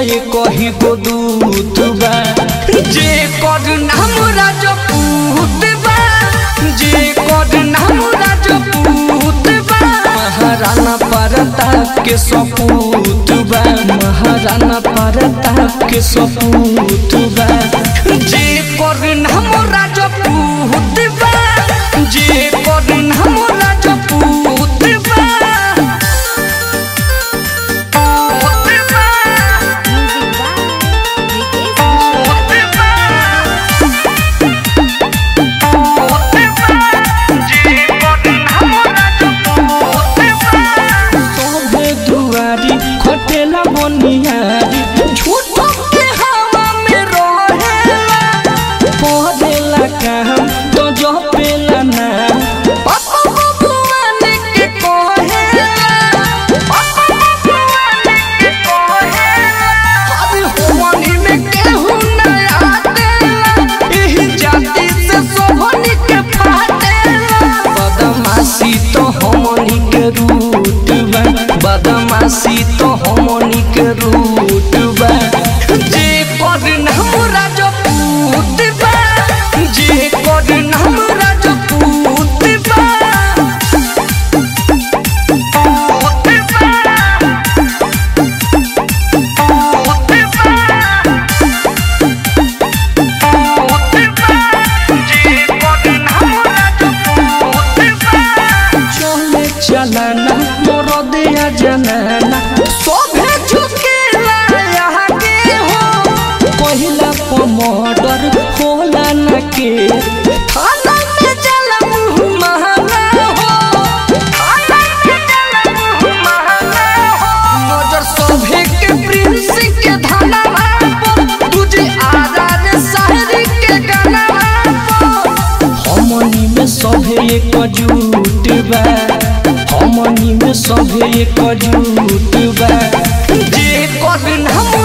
पए कही गो दूत बा जे कर नाम राजपूत बा जे कर नाम राजपूत बा महाराणा प्रताप के सपूत बा महाराणा प्रताप के सपूत बा जे कर नाम राजपूत बा जे कर नाम राजपूत बा तोहरे दुआरी खटेला बनियारी झूठो के हवा में रहेला पढ़ेला काम तो जो पेला ना पापा भगवान के कहेला पापा भगवान के कहेला अरे होनी में केहू ना आतेला एही जाति से सोहनी के फाटेला बदमाशी तो हमनी के रूट बा बदमाशी तो हमनी के रूट बा जे कर नाम राजपूत बा जे कर नाम राजपूत बा चले चलाना मोर दिया जनाना सोभे झुकेला यहाँ के हो पहिला पमडर होला न के थाना में जला मुँह महंगा हो थाना में जला मुँह महंगा हो नजर सोभे के प्रिंस के धाना पर तुझे आजाद शायरी के गाना पर हमनी में सभे एक जुट बा हमनी में सभे एक जुट बा जे कर नाम